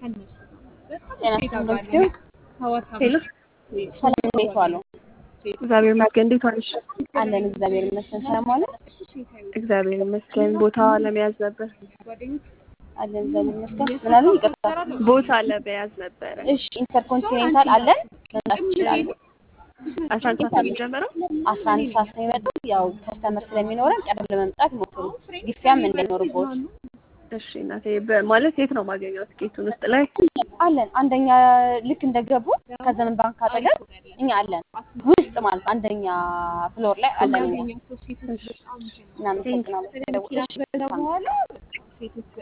ጤና ይስጥልኝ። ሄሎ ሰላም እንዴት ዋሉ? እግዚአብሔር ይመስገን። እንዴት ዋልሽ? አለን እግዚአብሔር ይመስገን። ሰላም ዋሉ? እግዚአብሔር ይመስገን። ቦታ ለመያዝ ነበር። አለን እግዚአብሔር ይመስገን። ምን አሉ? ይቅርታ። ቦታ ለመያዝ ነበረ። እሺ ኢንተርኮንቲኔንታል አለን መምጣት ይችላሉ። አስራ አንድ ሰዓት ነው የሚጀምረው። አስራ አንድ ሰዓት ነው የመጣው። ያው ከስተመር ስለሚኖረን ቀደም ለመምጣት ይሞክሩ። ግፊያም እንዳይኖርቦት እሺ እናቴ፣ በ- ማለት የት ነው ማገኘው ትኬቱን? ውስጥ ላይ አለን። አንደኛ ልክ እንደገቡ ከዘመን ባንክ አጠገብ እኛ አለን። ውስጥ ማለት አንደኛ ፍሎር ላይ አለን። እኛ እናመሰግናለን።